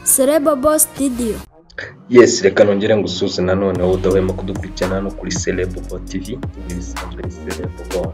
Sereba Boss Studio. Yes, reka nongere ngusuze nanone wowe udahwema kudukurikirana hano kuri Celebo TV, ibi bisanzwe ari Celebo.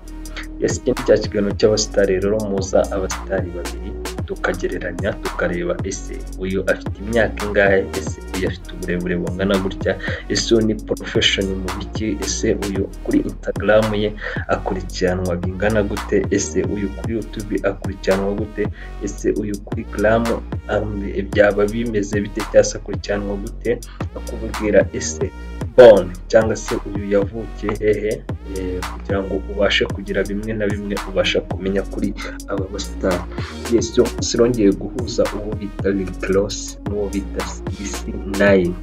Yes, ikindi cya kiganiro cy'abasita rero muza abasitari babiri tukagereranya tukareba ese uyu afite imyaka ingahe ese uyu afite uburebure bungana gutya ese uyu ni porofeshoni mu biki ese uyu kuri instagram ye akurikiranwa bingana gute ese uyu kuri youtube akurikiranwa gute ese uyu kuri gramu am- byaba bimeze bite cyangwa se akurikiranwa gute bakubwira ese bone cyangwa se uyu yavukiye hehe eh, kugira ngo ubashe kugira bimwe na bimwe ubasha kumenya kuri aba basitari yesu zirongeye guhuza uwo bita kirose n'uwo bita sigisi nayini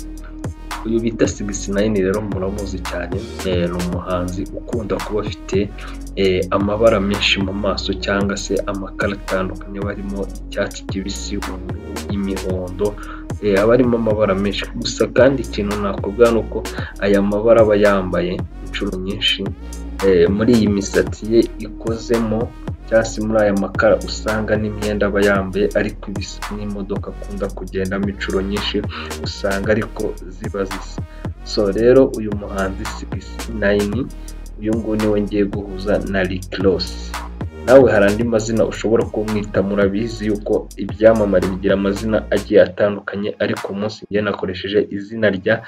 uyu bita sigisi nayini rero muramuzi cyane eh, ni umuhanzi ukunda kuba afite eh, amabara menshi mu maso cyangwa se amakara atandukanye aba arimo icyatsi kibisi ubururu imihondo eh, aba arimo amabara menshi gusa kandi ikintu nakubwira ni uko aya mabara aba yambaye inshuro nyinshi eh, muri iyi misatsi ye ikozemo cyangwa se muri aya makara usanga n'imyenda aba yambaye ariko ibisa n'imodoka akunda kugendamo inshuro nyinshi usanga ariko ziba zisa so rero uyu muhanzi sigisi nayini uyu nguyu niwe ngiye guhuza na rikirosi nawe hari andi mazina ushobora kumwita murabizi yuko ibyamamare bigira amazina agiye atandukanye ariko uyu munsi njye nakoresheje izina rya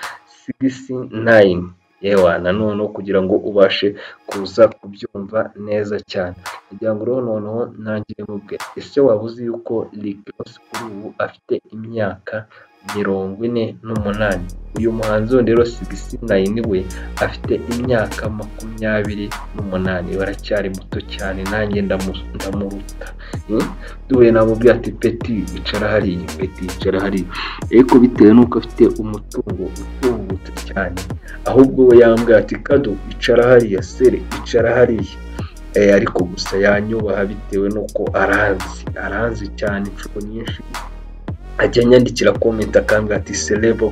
sigisi nayini yewa nanone kugira ngo ubashe kuza kubyumva neza cyane kugira ngo rero noneho ntangire mubwe ese waba uzi yuko Rikirosi kuri ubu afite imyaka mirongo ine n'umunani uyu muhanzi wundi rero sigisi nayini we afite imyaka makumyabiri n'umunani we aracyari muto cyane nanjye ndamu- ndamuruta Hmm? duhuye namubwira ati peti icara hariya peti icara hariya ariko bitewe n'uko afite umutungo utungutse cyane ahubwo we yambwira ati kado icara hariya sere icara hariya Eh, ariko gusa yanyubaha bitewe n'uko aranzi aranzi cyane inshuro nyinshi ajya anyandikira komenti akambwira ati serebo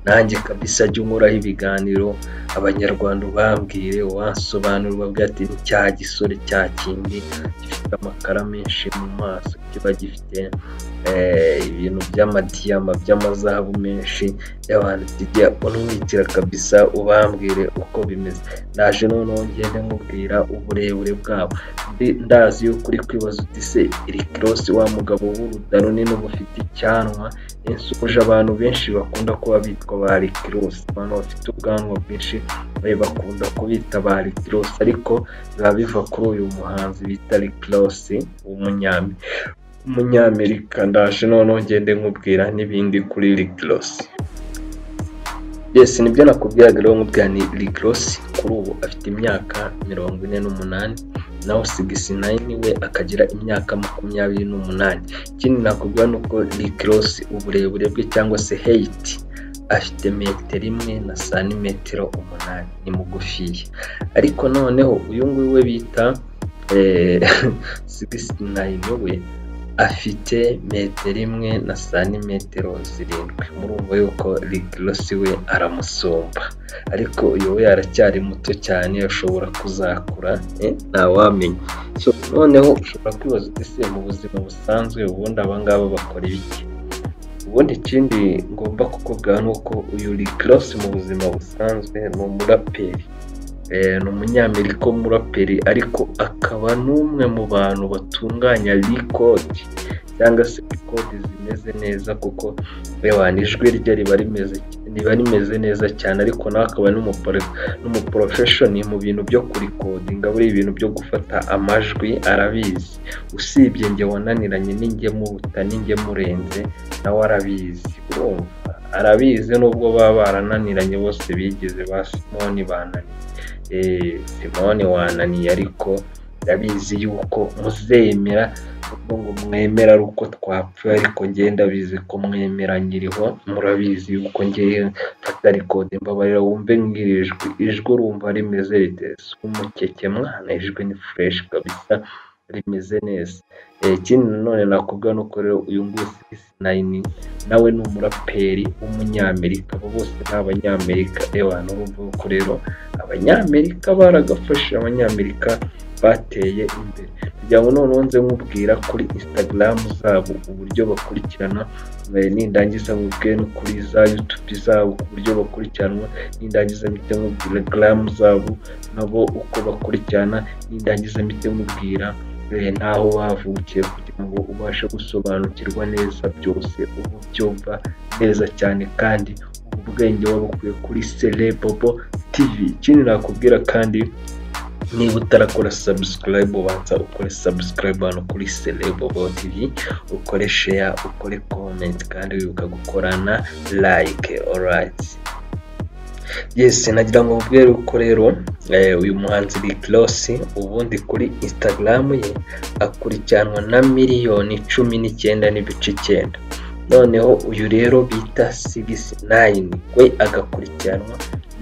nanjye kabisa ajya unkoraho ibiganiro abanyarwanda ubambwire wansobanura ubabwira ati ni cya gisore cya kindi gifite amakara menshi mu maso kiba gifite eh, ibintu by'amadiyama by'amazahabu menshi y'abantu jya unumwitira kabisa ubambwire uko bimeze naje noneho ngende nkubwira uburebure bwabo Ndi- ndazi yuko uri kwibaza uti se iri kirosi wa mugabo w'uruda runini uba ufite icyanwa insukuje abantu benshi bakunda kuba bitwa ba rikirosi abantu bafite ubwanwa bwinshi eh, bakunda kubita ba rikirosi ariko biba biva kuri uyu muhanzi bita rikirosi w'umunyami umunyamerika ndaje noneho ngende nkubwira n'ibindi kuri rikirosi yes nibyo nakubwiraga rero nkubwira ni rikirosi kuri ubu afite imyaka mirongo ine n'umunani naho sigisi nayini we akagira imyaka makumyabiri n'umunani ikindi nakubwira ni uko rikirosi uburebure bwe cyangwa se heyiti afite metero imwe na santimetero umunani ni mugufiya ariko noneho uyu nguyu we bita eh, sigisi nayini we afite metero imwe na santimetero zirindwi murumva yuko rigirosi we aramusumba ariko uyu we aracyari muto cyane ashobora kuzakura eh, ntawamenya so, noneho ushobora kwibaza uti se mu buzima busanzwe ubundi abangaba bakora ibiki ubundi ikindi ngomba kukubwira ni uko uyu rigirosi mu buzima busanzwe ni umuraperi Eh, ni umunyamerika w'umuraperi ariko akaba n'umwe mu bantu batunganya rikodi cyangwa se rikodi zimeze neza kuko yewe ijwi rye riba rimeze riba rimeze neza cyane ariko nawe akaba n'umupro- n'umuporofeshoni mu bintu byo kurikodinga buri ibintu byo gufata amajwi arabizi usibye njye wananiranye n'inge muruta n'inge murenze nawe arabizi urumva arabizi nubwo baba barananiranye bose bigeze ba simoni bananiye eh, simone wananiye ariko ndabizi yuko muzemera ubwo ngo mwemera ari uko twapfuye ariko njye ndabizi ko mwemera nyiriho murabizi yuko njyewe mfata rekodi mbabarira wumve nk'iri jwi ijwi urumva rimeze rite si umukeke mwana ijwi ni fureshi kabisa rimeze neza Eh, ikindi nanone nakubwira ni uko rero uyu nguyu sigisi nayini nawe ni umuraperi w'umunyamerika abo bose ni abanyamerika ewa n'urumva ko rero abanyamerika baragafashe abanyamerika bateye imbere kugira ngo noneho nze nkubwira kuri instagram zabo uburyo bakurikirana nindangiza mubwe no kuri za youtube zabo ku buryo bakurikiranwa nindangiza mpite mubwira gram zabo nabo uko bakurikirana nindangiza mpite mubwira eh, n'aho bavukiye kugira ngo ubashe gusobanukirwa neza byose ubu byumva neza cyane kandi ubwenge wabukuye kuri Celebobo TV ikindi nakubwira kandi niba utarakora subscribe ubanza ukore subscribe hano kuri Celebobo TV ukore share ukore comment kandi wibuka gukora na like alright yes nagira ngo mubwire ko rero eh, uyu muhanzi Rick Ross ubundi kuri Instagram ye akurikiranwa na miliyoni cumi n'icyenda n'ibice icyenda noneho uyu rero bita sigisi nayini we agakurikiranwa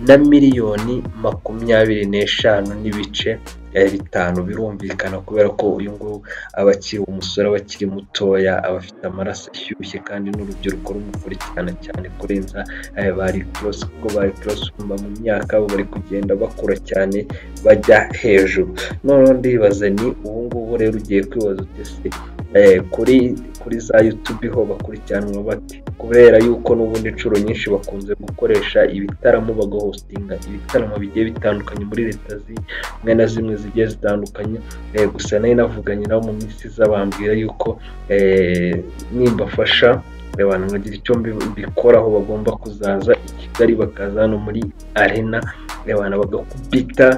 na miliyoni makumyabiri n'eshanu n'ibice eh, bitanu birumvikana kubera ko uyu nguyu aba akiri umusore aba akiri mutoya aba afite amaraso ashyushye kandi n'urubyiruko rumukurikirana cyane kurenza eh, ba Rick Ross kuko ba Rick Ross kumva mu myaka bo bari kugenda bakura cyane bajya hejuru noneho ndibaza ni ubu ngubu rero ugiye kwibaza utese eh, kuri kuri za YouTube ho bakurikiranwa bate kubera yuko n'ubundi inshuro nyinshi bakunze gukoresha ibitaramo bagahostinga ibitaramo bigiye bitandukanye muri leta zimwe na zimwe zigiye zitandukanye eh, gusa nari navuganye nabo mu minsi iza bambwira yuko eh, nimbafasha abantu bagira icyo mbi- mbikoraho bagomba kuzaza i Kigali bakaza hano muri arena abantu bagakubita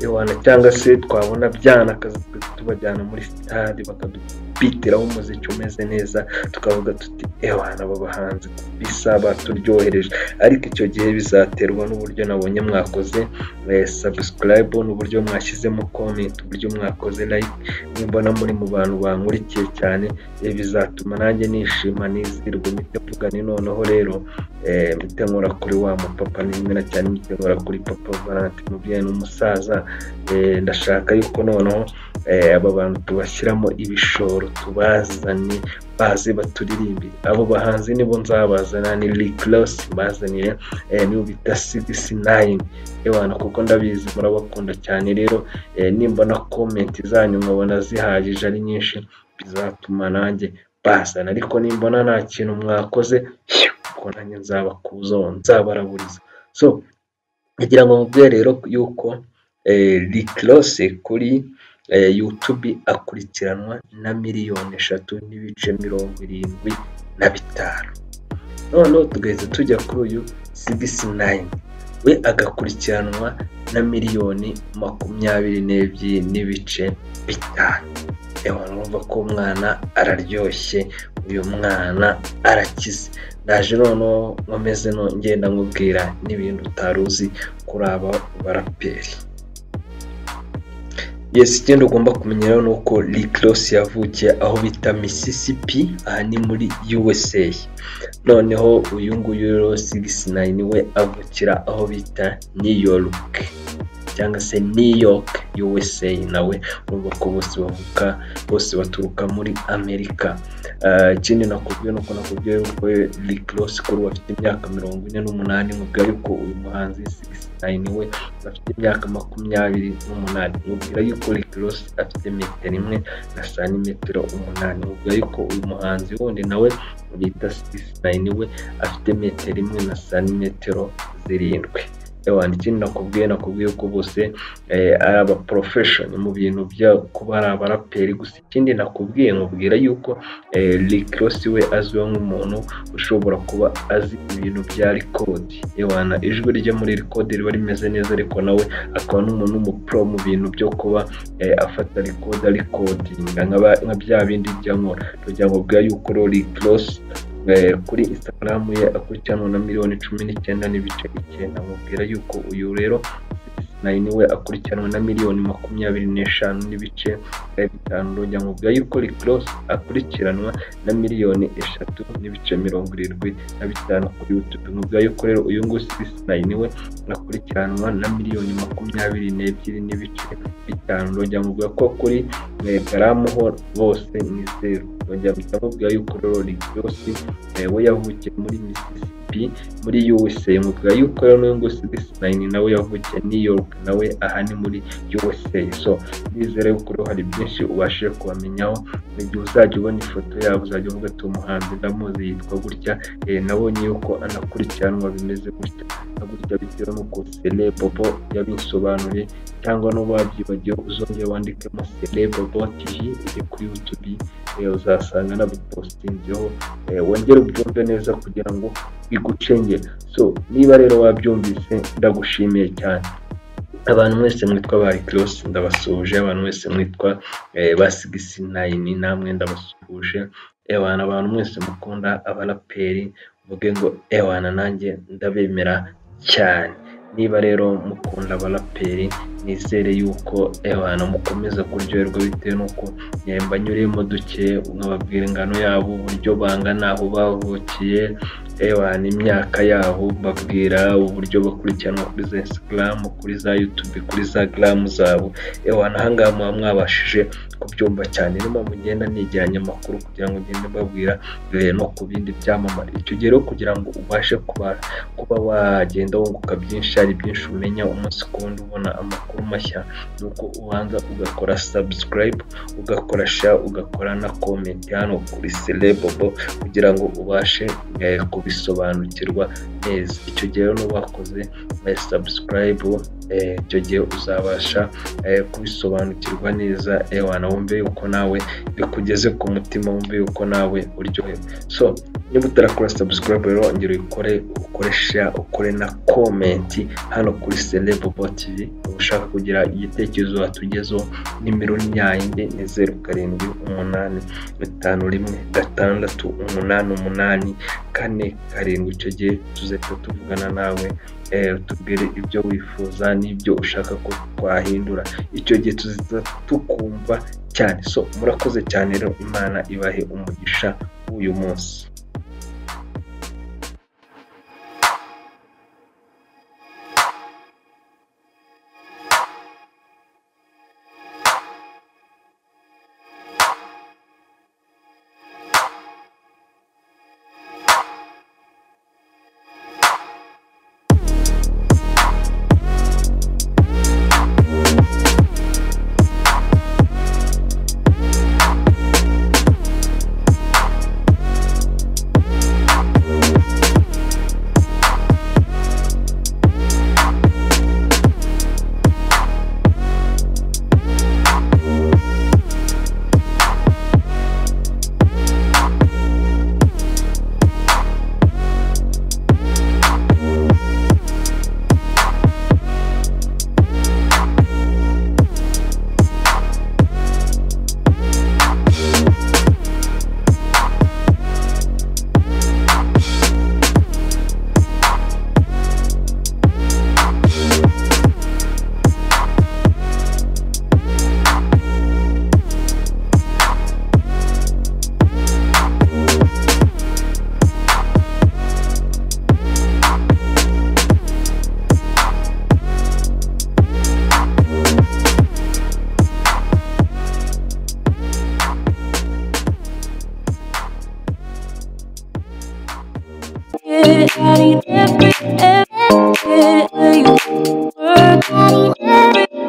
abantu cyangwa se twabona byana akaza tubajyana muri sitade bakadupitiraho umuziki umeze neza tukavuga tuti ewana aba bahanzi bisa baturyohereje ariko icyo gihe bizaterwa n'uburyo nabonye mwakoze eh, subscribe n'uburyo mwashyizemo comment uburyo mwakoze like nimbona muri mu bantu bankurikiye cyane eh, bizatuma nanjye nishima nizirwa mpite mvuga ni noneho rero eh, mpite nkora kuri wa mupapa n'imena cyane mpite nkora kuri papa Valante umubyeyi n'umusaza eh, ndashaka yuko noneho eh, aba bantu tubashyiramo ibishoro tubazane baze baturirimbire abo bahanzi nibo nzabazana ni Rick Ross mbazanire eh, nibo bita CD9 ewana kuko ndabizi murabakunda cyane rero eh, nimbona comment zanyu nkabona zihagije ari nyinshi bizatuma nanjye bazana ariko nimbona nta kintu mwakoze ubwo nanjye nzabakuzaho nzabaraburiza so ngira ngo mubwire rero yuko eh, Rick Ross kuri eh, YouTube akurikiranwa na miliyoni eshatu n'ibice mirongo irindwi na bitanu noneho tugahita tujya kuri uyu sigisi nayini we agakurikiranwa na miliyoni makumyabiri n'ebyiri n'ibice bitanu ewa urumva ko umwana araryoshye uyu mwana arakize ndaje noneho nkomeze no- ngenda nkubwira n'ibintu utari uzi kuri aba baraperi yes ikindi ugomba kumenya rero ni uko Rick Ross yavukiye aho bita Mississippi aha ni muri USA noneho uyu nguyu rero 69 we avukira aho bita New York cyangwa se New York USA nawe urumva ko bose bavuka bose baturuka muri Amerika Ah, ikindi nakubwiye nuko nakubwiye yuko Rick Ross kuri ubu afite imyaka mirongo ine n'umunani nkubwira yuko uyu muhanzi 69 we afite imyaka makumyabiri n'umunani nkubwira yuko Rick Ross afite metero imwe na santimetero umunani nkubwira yuko uyu muhanzi wundi nawe bita 69 we afite metero imwe na santimetero zirindwi Ewana, ikindi nakubwiye nakubwiye ko bose eh, ari aba profession mu bintu bya kuba ari abaraperi gusa ikindi nakubwiye nkubwira yuko eh, Rick Ross we azwiho nk'umuntu ushobora kuba azi ibintu bya rikodi Ewana, ijwi rye muri rikodi riba rimeze neza ariko nawe akaba n'umuntu w'umupro mu bintu byo kuba eh, afata rikodi arikodinga nka ba- nka bya bindi bya nkora kugira ngo bwa yuko rero Rick Ross eh, kuri Instagram ye akurikiranwa na miliyoni cumi n'icyenda n'ibice icyenda mubwira yuko uyu rero nari niwe akurikiranwa na miliyoni makumyabiri n'eshanu n'ibice eh, bitanu rujya mubwira yuko Rick Ross akurikiranwa na miliyoni eshatu n'ibice mirongo irindwi na bitanu kuri YouTube mubwira yuko rero uyu nguyu Sisinayi niwe akurikiranwa na miliyoni makumyabiri n'ebyiri n'ibice bitanu rujya mubwira ko kuri eh, garamu ho bose ni zeru rujya mubwira yuko rero Rick Ross eh, we yavukiye muri Mississippi USP muri USA umutwe wa Ukraine n'uyu nguyu Sigisnayini nawe yavukiye New York nawe aha ni muri USA so nizere ko hari byinshi ubashije kubamenyaho mu gihe uzajya ubona ifoto yabo uzajya uvuga ati umuhanzi ndamuzi yitwa gutya eh, nabonye yuko anakurikiranwa bimeze gutya na gutya bitewe n'uko Sele Bobo yabinsobanuriye cyangwa n'ubu wabyibagiwe uzongera wandikemo Sele Bobo TV iri kuri YouTube eh, uzasanga nabipostinzeho eh, wongere ubyumve neza kugira ngo bigucengere so niba rero wabyumvise ndagushimiye cyane abantu mwese mwitwa ba Kirosi ndabasuhuje abantu mwese mwitwa eh, ba Sigisi Nayini namwe ndabasuhuje ewana abantu mwese mukunda abaraperi muvuge ngo ewana nanjye ndabemera cyane niba rero mukunda abaraperi nizere yuko ewana mukomeza kuryoherwa bitewe n'uko eh, mbanyureyemo duke nkababwira ingano yabo uburyo bangana aho bavukiye ewana imyaka yabo babwira uburyo bakurikiranwa kuri za Instagram kuri za YouTube kuri za gram zabo ewana ahangaha muba mwabashije kubyumva cyane niyo mpamvu ngenda negeranya amakuru kugira ngo ngende mbabwira eh, no ku bindi byamamare icyo gihe rero kugira ngo ubashe kuba kuba wagenda wunguka byinshi hari byinshi umenya umunsi ku wundi ubona amakuru mashya ni uko ubanza ugakora subscribe ugakora share ugakora na comment hano kuri Celebobo kugira ngo ubashe eh, kubisobanukirwa neza icyo gihe rero n'uwakoze eh, subscribe eh, icyo gihe uzabasha eh, kubisobanukirwa neza eh, wanawumve yuko nawe bikugeze ku mutima wumve yuko nawe uryohewe so niba utarakora subscribe rero ongera uyikore ukore share ukore na comment hano kuri Celebobo TV ushaka kugira igitekerezo watugezeho nimero ni yayindi ni zeru karindwi umunani gatanu rimwe gatandatu umunani umunani kane karindwi icyo gihe tuzahita tuvugana nawe eh, utubwire ibyo wifuza n'ibyo ushaka ko twahindura icyo gihe tuzita tukumva cyane so murakoze cyane rero imana ibahe umugisha w'uyu munsi Yeah, I need that.